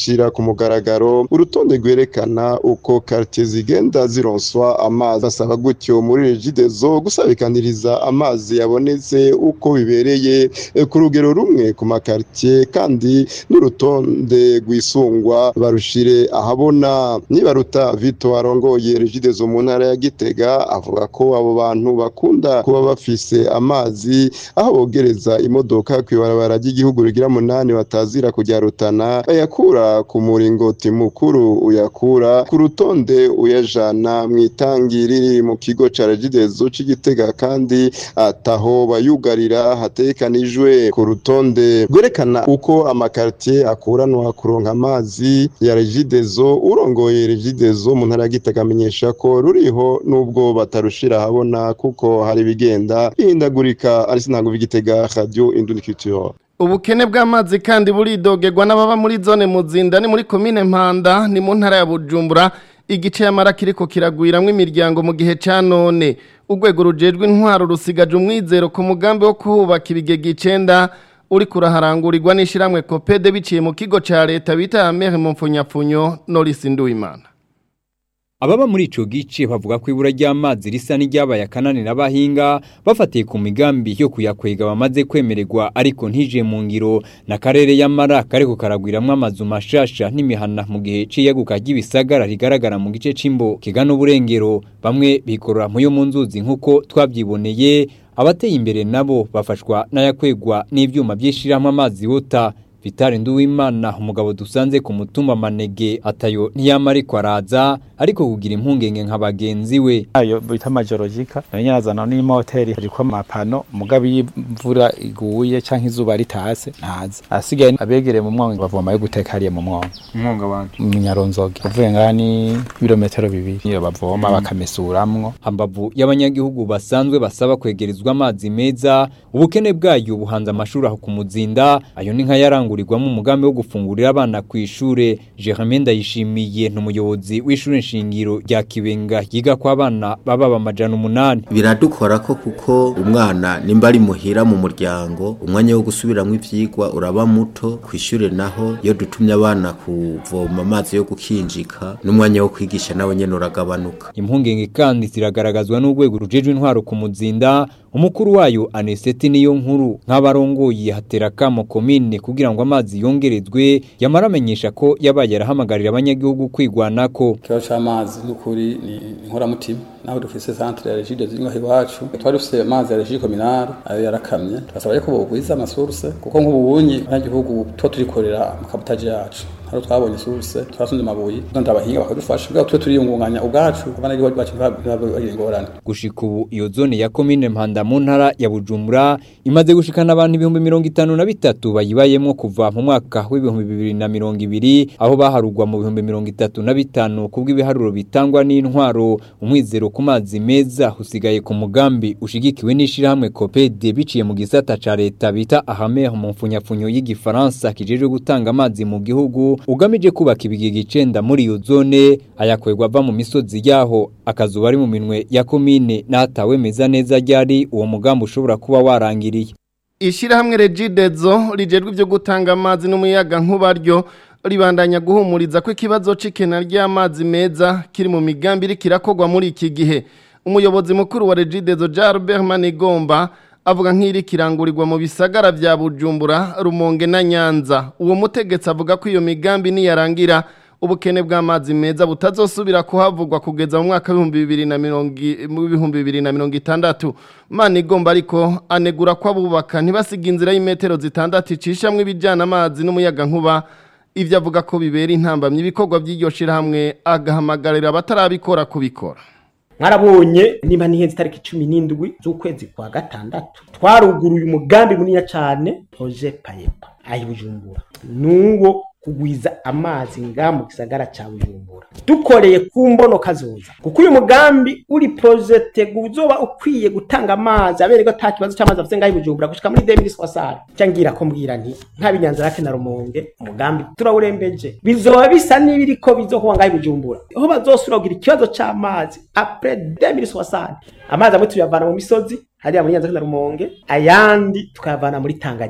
bashira ku mugaragaro urutonde rwerekana uko quartier zigenda zironswa amazi basaba gutyo muri regidezo gusabikaniriza amazi yabonetse uko bibereye eh, ku rugero rumwe ku makartier kandi n'urutonde rwisungwa barushire ahabona nibaruta Vito arongoye regidezo mu ntara ya Gitega avuga ko abo bantu bakunda kuba bafise amazi aho bogereza imodoka kwibarabara ry'igihugu rigira munani batazira kujya rutana bayakura ku muringoti mukuru uyakura ku rutonde uyajana mu itangi riri mu kigo ca regidezo c'igitega kandi ataho bayugarira hatekanijwe ku rutonde rwerekana uko amakartier akuranwa kuronka amazi ya regidezo urongoye regidezo mu ntara ya Gitega amenyesha ko ruriho nubwo batarushira habona kuko hari bigenda bihindagurika ari sinango bigitega radio induniculture Ubukene bw'amazi kandi buridogerwa n'ababa muri zone muzinda ni muri komine Mpanda ni mu ntara ya Bujumbura igice y'amara kiriko kiragwiramwo imiryango mu gihe ca none urwego rujejwe intwaro rusigaje umwizero ku mugambi wo kuhubaka ibigega icenda uri kuraharangurirwa n'ishiramwe Kopede biciye mu kigo ca leta bita Amere mu mfunyapfunyo Norris Nduwimana Ababa muri ico gice bavuga ko ibura ry'amazi risa n'iryabaye akananira abahinga bafatiye ku migambi yo kuyakwega bamaze kwemererwa ariko ntije mu ngiro na karere y'amara kariko karagwiramwo amazu mashasha n'imihana mu gihe c'iyaguka ry'ibisagara rigaragara mu gice c'imbo kigana uburengero bamwe bikorora mu yo mu nzuzi nk'uko twabyiboneye abateye imbere nabo bafashwa n'ayakwegwa n'ivyuma by'ishirahamwe amazi wota Vitali Nduwimana umugabo dusanze ku mutumba manege atayo ntiyama ariko araza ariko kugira impungenge nka bagenzi we ayo bita majorogika nyazana n'imoteri ariko amapano mugabe y'imvura iguye canke izuba ritase ntazi asigaye abegereye mu mwonga bavoma yo guteka hariya mu mwonga umwonga wanje mu nyaronzoge uvuye ngaha ni ibirometero bibiri iyo bavoma bakamesuramwo hambavu y'abanyagihugu basanzwe basaba kwegerezwa amazi meza ubukene bwayo buhanze amashuri aho ku muzinda ayo ni nka yarangurirwamo umugambi wo gufungurira abana ku ishure Jermaine Ndayishimiye n'umuyobozi w'ishure nshingiro rya Kibenga yiga kwa abana baba bamajana umunani biradukora ko kuko umwana nimba ari muhira mu muryango umwanya wo gusubiramwo ivyigwa uraba muto kwishure naho iyo dutumye abana kuvoma amazi yo gukinjika n'umwanya wo kwigisha nawe nyene uragabanuka impungenge kandi ziragaragazwa n'urwego rujejwe intwaro ku muzinda umukuru wayo Aneseti niyo nkuru nk'abarongoye hatera kamo komine kugira ngo amazi yongerezwe yamara amenyesha ko yabaye yarahamagarira abanyagihugu kwigwanako ikibazo c'amazi n'ukuri ni inkoramutima naho dufise centre ya regide ziri ngaho iwacu twari dufise amazi ya regide communale ayo yarakamye turasaba ko bogwiza amasource kuko nk'ubunyi abanyagihugu tuba turikorera mu kabutaje yacu haro twabonye source twasunze amabuye none abahinga bakadufasha bwa twe turiyungunganya ubwacu abanyagihugu bacu bagira ingorane gushika ubu iyo zone ya komine Mpanda mu ntara ya Bujumbura imaze gushikana abantu ibihumbi mirongo itanu na bitatu bayibayemwo kuva mu mwaka w'ibihumbi bibiri na mirongo ibiri aho baharugwa mu bihumbi mirongo itatu na bitanu kubw'ibiharuro bitangwa n'intwaro umwizero ku mazi meza usigaye ku mugambi ushigikiwe n'ishirahamwe Copede biciye mu gisata ca leta bita Ahamer mu mfunyapfunyo y'igifaransa kijejwe gutanga amazi mu gihugu ugamije kubaka ibigega icenda muri iyo zone ayakwegwa ava mu misozi yaho akazuba ari mu minwe ya komine n'atawe meza neza ryari uwo mugambi ushobora kuba warangiriye Ishirahamwe Regidezo rijejwe ivyo gutanga amazi n'umuyaga nkubaryo ribandanya guhumuriza ko ikibazo c'ikena ry'amazi meza kiri mu migambi iri kirakogwa muri iki gihe umuyobozi mukuru wa Regidezo Jalbert Manigomba avuga nk'iri kirangurirwa mu bisagara vya Bujumbura Rumonge na Nyanza uwo mutegetsi avuga ko iyo migambi niyarangira ubukene bw'amazi meza butazosubira kuhavugwa kugeza mu mwaka w'ibihumbi bibiri na mirongo i- mu bihumbi bibiri na mirongo itandatu Manigomba ariko anegura ko abubaka ntibasiga inzira y'imetero zitandatu icishamwo ibijyana amazi n'umuyaga nkuba ivyo avuga ko bibera intambamyi ibikorwa by'iryo shirahamwe agahamagarira abatarabikora kubikora mwarabonye niba nihenze itariki cumi n'indwi z'ukwezi kwa gatandatu twaruguruye umugambi munini cyane proje payepa ayi bujumbura nuwo kugwiza amazi nga mu gisagara cya bujumbura dukoreye ku mbono kazoza kuko uyu mugambi uri projete uzoba ukwiye gutanga amazi abereko ata kibazo cy'amazi afite ngaho i bujumbura gushika muri 2060 cyangira ko mbwira nti nta binyanza rake na rumonge umugambi turawurembeje bizoba bisa n'ibiriko bizokuba ngaho i bujumbura aho bazosura kugira ikibazo c'amazi après 2060 amazi amwe tuyavana mu misozi hariya muri nyanza na rumonge ayandi tukayavana muri tanganyika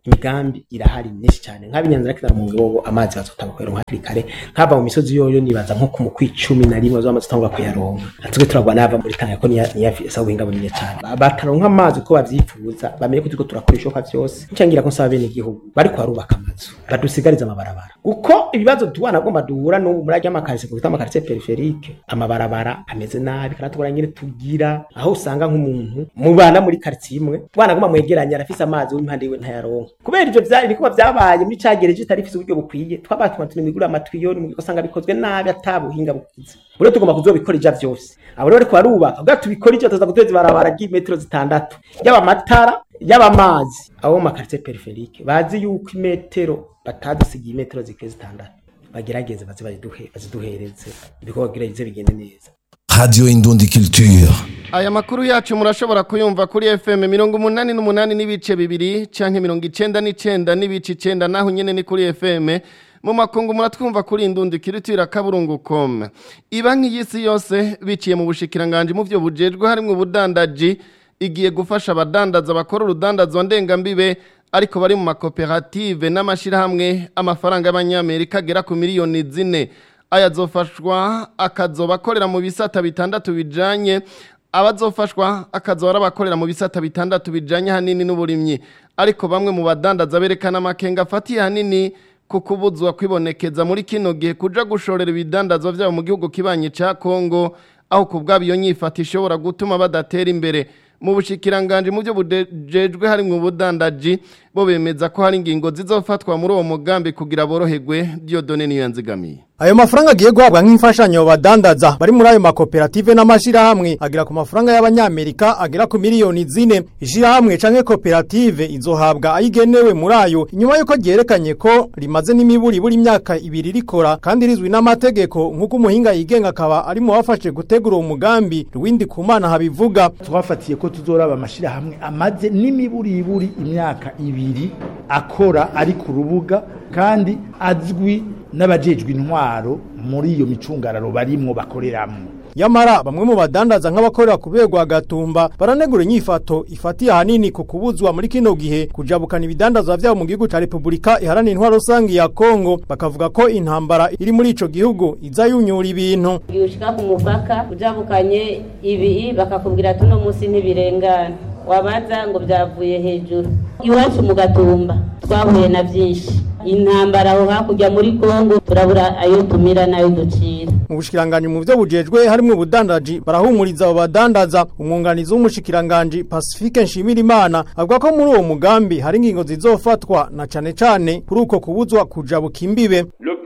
imigambi irahari myinshi cyane nk'abinyanzira kizana mu ngobo amazi bazotanga kuyaronka hakiri kare nk'ava mu misozi yoyo nibaza nko ku mu kwicumi na rimwe bazamaze gutangura kuyaronka natwe turagwa n'ava muri tanga ko niya niya sa ubuhinga bunini cyane Ba- bataronka amazi uko bavyifuza bamenye ko turiko turakora ishoka vyose ncangira ko nsaba bene igihugu bariko barubaka amazu badusigariza amabarabara kuko ibibazo tuwana agomba duhura n'ubu muri ajya amakarisi kuko amakarisi periferike amabarabara ameze nabi kandi tubona nyine tugira aho usanga nk'umuntu mubana muri karitsiye imwe twana agomba mwegeranya arafise amazi w'impande yiwe ntayaronka kubera ivyo vya nikuba vyabaye muri cagereje itari ifise uburyo bukwiye twabatuma tunimigura amatwiyo nimugiko usanga bikozwe nabi atabuhinga bukize bure tugomba kuzobikora ija vyose abo rero bariko barubaka ubwa tubikora ivyo tuza guteza ibarabara ry'imetero zitandatu yaba amatara yaba amazi abo mu makaritiye periferike bazi yuko imetero batadusigiye imetero zikwiye zitandatu bagerageze baze baziduhe- baziduhereze ibikorwa bigerageze bigende neza Radio Indundi Culture. Aya makuru yacu murashobora kuyumva kuri FM mirongo umunani n'umunani n'ibice bibiri canke mirongo icenda n'icenda n'ibice icenda naho nyene ni kuri FM mu makungu muratwumva kuri indundi kirutira kaburungu com ibanki y'isi yose biciye mu bushikiranganje mu vyo bujejwe harimwo ubudandaji igiye gufasha abadandaza bakora urudandazwa ndengambibe ariko bari mu makoperative n'amashirahamwe amafaranga y'abanyamerika agera ku miliyoni zine aya azofashwa akazoba akorera mu bisata bitandatu bijanye abazofashwa akazoba ari abakorera mu bisata bitandatu bijanye hanini n'uburimyi ariko bamwe mu badandaza berekana amakenga afatiye hanini ku kubuzwa kwibonekeza muri kino gihe kuja gushorera ibidandazwa vyabo mu gihugu kibanye ca Kongo aho ku bwabo iyo nyifata ishobora gutuma badatera imbere mu bushikiranganje mu byo bujejwe harimwo ubudandaji bo bemeza ko hari ingingo zizofatwa muri uwo mugambi kugira boroherwe Dieudonne niyo yanzigamiye Ayo mafaranga agiye guhabwa nk'imfashanyo badandaza bari muri ayo makoperative n'amashirahamwe agera ku mafaranga y'abanyamerika agera ku miliyoni zine ishirahamwe canke koperative izohabwa ayigenewe muri ayo inyuma yuko ryerekanye ko rimaze n'imiburi buri imyaka ibiri rikora kandi rizwi n'amategeko nk'uko umuhinga yigenga akaba ari mu bafashe gutegura uwo mugambi Rwindi Kumana habivuga twafatiye ko tuzoraba amashirahamwe amaze n'imiburiburi imyaka ibiri akora ari ku rubuga kandi azwi n'abajejwe intwaro muri iyo micungararo barimwo bakoreramwo Yamara bamwe mu badandaza nk'abakorera ku rwego agatumba baranegura inyifato ifatiye ahanini ku kubuzwa muri kino gihe kujabukana ibidandazwa vyabo mu gihugu ca Republika iharanira intwaro rusangi ya Kongo bakavuga ko intambara iri muri ico gihugu iza yunyura ibintu ushika ku mupaka ujabukanye ibi bakakubwira tuno munsi ntibirengana wabaza ngo byavuye hejuru iwacu mu gatumba twahuye na byinshi intambara aho hakurya muri kongo turabura ayo tumira n'ayo ducira mu bushikiranganje mu byo bujejwe harimo ubudandaji barahumuriza abo badandaza umwunganizi w'umushikiranganje Pacifique Nshimirimana avuga ko muri uwo mugambi hari ingingo zizofatwa na cane cane kuri uko kubuzwa kujabuka imbibe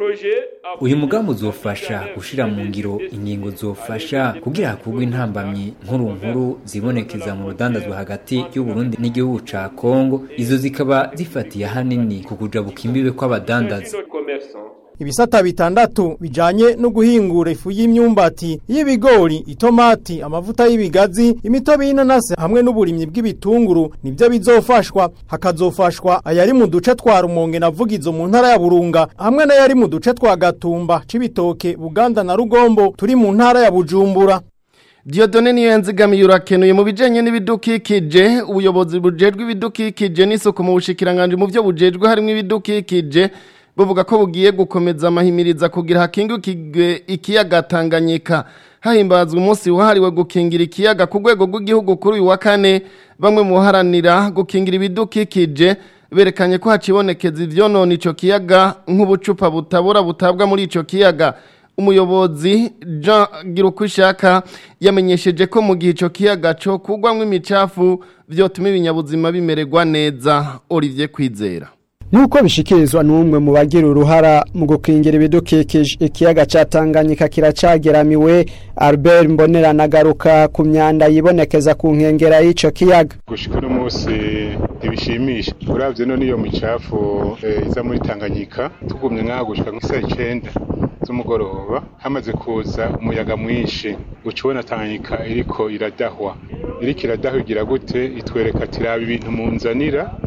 uyu mugambi uzofasha gushira mu ngiro ingingo zofasha kugira hakurwe intambamyi nkuru nkuru zibonekeza mu rudandazwa hagati y'u Burundi n'igihugu ca Kongo izo zikaba zifatiye hanini ku kujabuka imbibe kw'abadandaza ibisata bitandatu bijanye no guhingura ifu y'imyumbati y'ibigori itomati amavuta y'ibigazi imitobe y'inanasi hamwe n'uburimyi bw'ibitunguru nibyo bizofashwa hakazofashwa ayari mu duce twa rumonge na vugizo mu ntara ya burunga hamwe n'ayari mu duce twa gatumba cibitoke buganda na rugombo turi mu ntara ya bujumbura Diodone niyo yanzigamiye urakenuye mu bijanye n'ibidukikije ubuyobozi bujejwe ibidukikije n'isuku mu bushikiranganje mu byo bujejwe harimo ibidukikije buvuga ko bugiye gukomeza amahimiriza kugira hakingukirwe ikiyaga Tanganyika hahimbazwa umunsi wahariwe gukingira ikiyaga ku rwego rw'igihugu kuri uyu wa kane bamwe mu baharanira gukingira ibidukikije berekanye ko hacibonekeza ivyonona ico kiyaga nk'ubucupa butabura butabwa muri ico kiyaga umuyobozi Jean Girukwishaka yamenyesheje ko mu gihe ico kiyaga cyo kugwamwo imicafu vyotuma ibinyabuzima bimererwa neza Olivier Kwizera Nuko bishikirizwa n'umwe mu bagira uruhara mu gukingira ibidukikije ikiyaga ca Tanganyika kiracageramiwe Albert Mbonera nagaruka ku myanda yibonekeza ku nkengera y'ico kiyaga gushika no munsi ntibishimisha uravye no niyo micafu e, iza muri Tanganyika tugumye ngaha gushika nk'isa icenda z'umugoroba hamaze kuza umuyaga mwinshi ucubona Tanganyika iriko iradahwa iriko iradahwa igira gute itwereka ati raba ibintu munzanira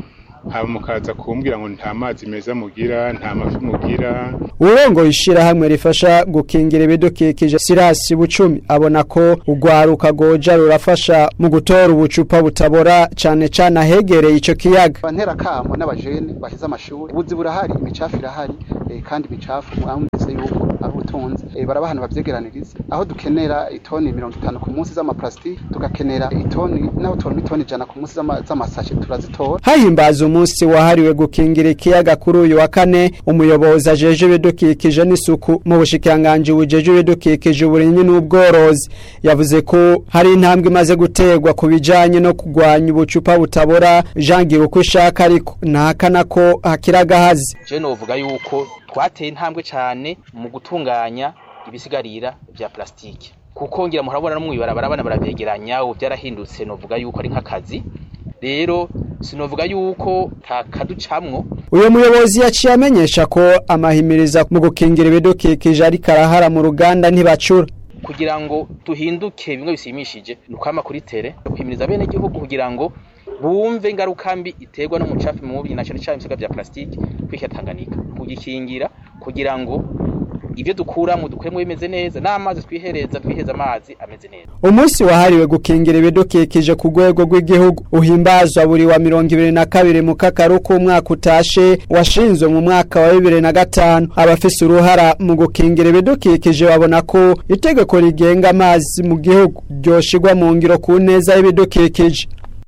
hama mukaza kumbwira ngo nta mazi meza mugira nta mafi mugira urongo ishirahamwe rifasha gukingira ibidukikije Sirasi Bucumi abona ko ugwaruka goja rurafasha mu gutora ubucupa butabora cane cane ahegereye ico kiyaga bantera kamo n'abajene baheze amashuri ubuzi burahari imicafu irahari eh, kandi imicafu mwamwese yuko ari ubutunzi eh, barabahana bavyegeraniriza aho dukenera itoni mirongo itanu ku munsi z'amaplastiki tugakenera itoni naho tubona itoni ijana ku munsi z'ama- z'amasashe turazitora hahimbaza umunsi wahariwe gukingira ikiyaga kuri uyu wa kane umuyobozi ajeje ibidukikije n'isuku mu bushikiranganji bujeje ibidukikije uburimyi n'ubworozi yavuze ko hari intambwe imaze guterwa ku bijanye no kurwanya ubucupa butabora jangira uko ishaka ariko ntahakana ko hakiri agahazi je novuga yuko twateye intambwe cyane mu gutunganya ibisigarira vya plastike kuko ngira murabona no mwibarabara abana baravyegeranya ubu byarahindutse novuga yuko ari nk'akazi rero sinovuga yuko takaducamwo uyu muyobozi yaciye amenyesha ko amahimiriza mu gukingira ibidukikije ariko arahara mu ruganda ntibacura kugira ngo duhinduke bimwe bisimishije ni ukwama kuri tere guhimiriza bene gihugu kugira ngo bumve ingaruka mbi iterwa n'umucafu mubi na cyane cyane ibisiga vya plastike kwikira Tanganyika kugikingira kugira ngo ibyo dukuramo dukuremo bimeze neza n'amazi twihereza twiheza amazi ameze neza umunsi wahariwe gukingira ibidukikije ku rwego rw'igihugu uhimbazwa buri wa mirongo ibiri na kabiri mu kakaru k'umwaka utashe washinzwe mu mwaka wa bibiri na gatanu abafise uruhara mu gukingira ibidukikije babona ko itegeko rigenga amazi mu gihugu ryoshirwa mu ngiro ku neza y'ibidukikije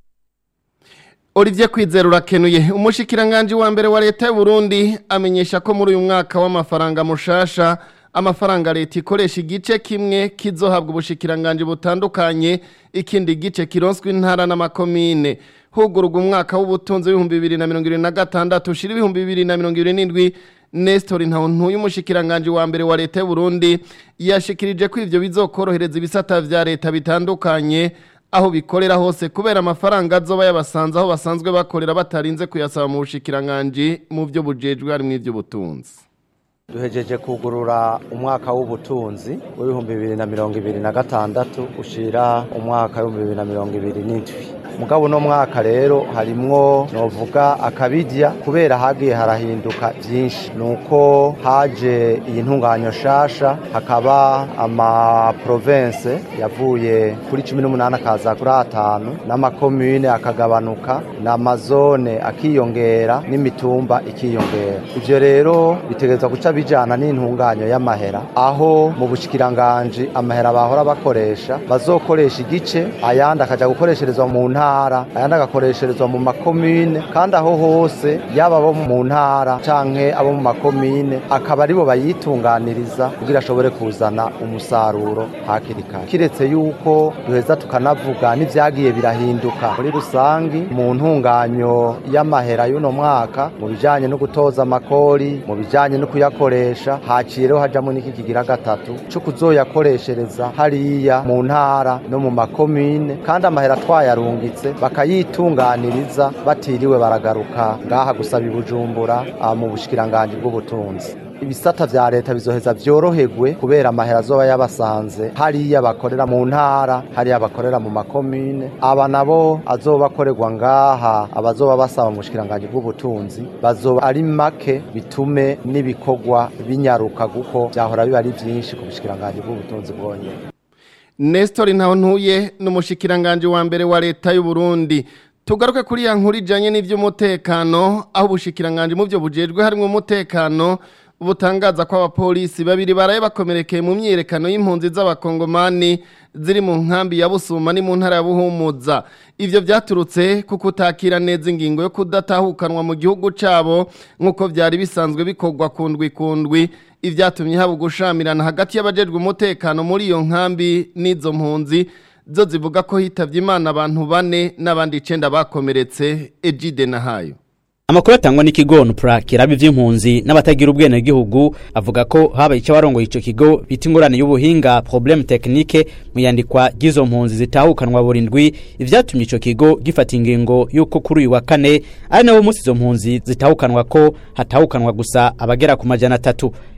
Olivier Kwizera urakenuye umushikiranganje wa mbere wa leta y'u Burundi amenyesha ko muri uyu mwaka w'amafaranga mushasha amafaranga leta ikoresha igice kimwe kizohabwa ubushikiranganje butandukanye ikindi gice kironswe intara n'amakomine hugururwa umwaka w'ubutunzi w'ibihumbi bibiri na mirongo irindwi na gatandatu ushira ibihumbi bibiri na mirongo irindwi n'indwi Nestor Ntawuntuye umushikiranganje wa mbere wa leta y'u Burundi yashikirije ko ivyo bizokorohereza ibisata vya leta bitandukanye aho bikorera hose kubera amafaranga azoba yabasanze aho basanzwe bakorera batarinze kuyasaba mu bushikiranganje mu byo bujejwe harimo ivy'ubutunzi duhejeje kugurura umwaka w'ubutunzi w'ibihumbi bibiri na mirongo ibiri na gatandatu ushira umwaka w'ibihumbi bibiri na mirongo ibiri n'indwi mugabo uno mwaka rero harimwo novuga akabijya kubera hagiye harahinduka byinshi nuko haje iyi ntunganyo shasha hakaba ama province yavuye kuri cumi n'umunani akaza kuri atanu n'amakomune akagabanuka n'amazone akiyongera n'imitumba ikiyongera ivyo rero bitegerezwa guca bijana n'intunganyo y'amahera aho mu bushikiranganje amahera bahora bakoresha bazokoresha igice ayandi akaja gukoresherezwa mu ntara ayandi agakoresherezwa mu makomine kandi aho hose yaba abo mu ntara canke abo mu makomine akaba aribo bayitunganiriza kugira ashobore kuzana umusaruro hakiri kare kiretse yuko duheza tukanavuga n'ivyagiye birahinduka muri rusangi mu ntunganyo y'amahera y'uno mwaka mu bijanye no gutoza amakori mu bijanye no kuyakoresha haciye rero hajamwo n'iki kigira gatatu co kuzoyakoreshereza hariya mu ntara no mu makomine kandi amahera twayarungitse bakayitunganiriza batiriwe baragaruka ngaha gusaba ibujumbura ah, mu bushikiranganji bw'ubutunzi ibisata vya leta bizoheza vyoroherwe kubera amahera azoba yabasanze hariya bakorera mu ntara hariya bakorera mu makomine aba nabo azoba akorerwa ngaha abazoba basaba mu bushikiranganji bw'ubutunzi bazoba ari make bitume n'ibikorwa binyaruka kuko vyahora biba ari vyinshi ku bushikiranganji bw'ubutunzi bwonyene Nestor Ntawuntuye n'umushikiranganje wa mbere wa leta y'u Burundi tugaruke kuri ya nkuru ijanye n'ivy'umutekano aho ubushikiranganje mu byo bujejwe harimo umutekano butangaza ko abapolisi babiri baraye bakomerekeye mu myiyerekano y'impunzi z'abakongomani ziri mu nkambi ya Busuma ni mu ntara ya Buhumuza ivyo vyaturutse kuko utakira neza ingingo yo kudatahukanwa mu gihugu cabo nkuko vyari bisanzwe bikorwa kundwi kundwi ivyatumye haba gushamirana hagati y'abajejwe umutekano muri iyo nkambi n'izo mpunzi zo zivuga ko hitavye imana abantu bane n'abandi icenda bakomeretse Ejide Nahayo Amakuru atangwa n'ikigo Nupra kiraba ivy'impunzi n'abatagira ubwene gihugu avuga ko haba icyo warongo ico kigo bita ingorane y'ubuhinga problème technique mu yandikwa ry'izo mpunzi zitahukanwa burindwi ivyatumye ico kigo gifata ingingo yuko kuri uyu wa kane ari nawo munsi izo mpunzi zitahukanwa ko hatahukanwa gusa abagera ku majana atatu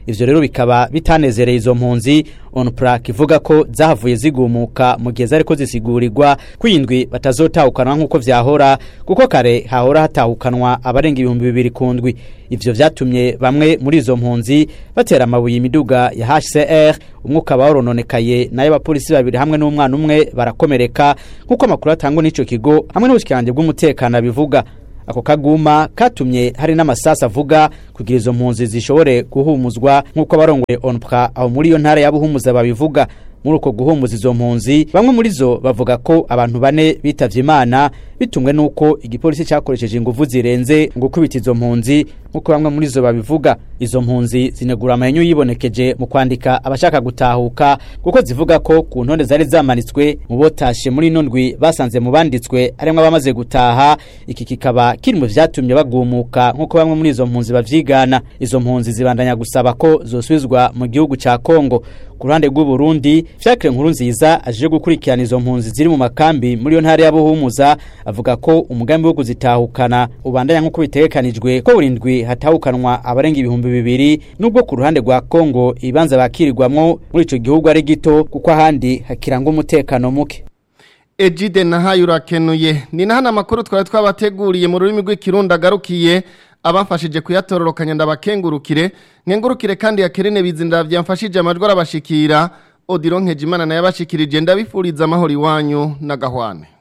ivyo rero bikaba bitanezereye izo mpunzi onprak ivuga ko zahavuye zigumuka mu gihe zariko zisigurirwa kwindwi batazotahukanwa nk'uko vyahora kuko kare hahora hatahukanwa abarenga ibihumbi bibiri ku ndwi ivyo vyatumye bamwe muri izo mpunzi batera amabuye imiduga ya HCR umwe ukaba warononekaye nayo abapolisi babiri hamwe n'umwana umwe barakomereka nk'uko amakuru atangwa n'ico kigo hamwe n'ubushikiranje bw'umutekano bivuga ako kaguma katumye hari n'amasasa avuga kugira izo mpunzi zishobore guhumuzwa nk'uko abarongoye onpra aho muri iyo ntara ya buhumuza babivuga muri uko guhumuza izo mpunzi bamwe muri zo bavuga ko abantu bane bitavye imana bitumwe n'uko igipolisi cyakoresheje inguvu zirenze ngo gukubita izo mpunzi nk'uko bamwe muri zo babivuga izo mpunzi zinegura amahenyu yibonekeje mu kwandika abashaka gutahuka kuko zivuga ko ku ntonde zari zamanitswe mu botashe muri ino ndwi basanze mu banditswe harimwo abamaze gutaha iki kikaba kiri mu vyatumye bagumuka nk'uko bamwe muri izo mpunzi bavyigana izo mpunzi zibandanya gusaba ko zosubizwa mu gihugu ca Kongo ku ruhande rw'u Burundi Fiacre Nkuru nziza aje gukurikirana izo mpunzi ziri mu makambi muri yo ntara ya Buhumuza avuga ko umugambi wo kuzitahukana ubandanya nk'uko bitegekanijwe ko burindwi hatahukanwa abarenga ibihumbi bibiri nubwo ku ruhande rwa Kongo ibanza bakirirwamwo muri ico gihugu ari gito kuko ahandi hakiranga umutekano muke Ejide nahaye urakenuye ni nahana amakuru twari twabateguriye mu rurimi rw'ikirundi agarukiye abafashije kuyatororokanya ndabakengurukire nkengurukire kandi yakerene bizindira byamfashije amajwi arabashikira Odiron Nkejimana naye abashikirije ndabifuriza amahoro iwanyu na gahwane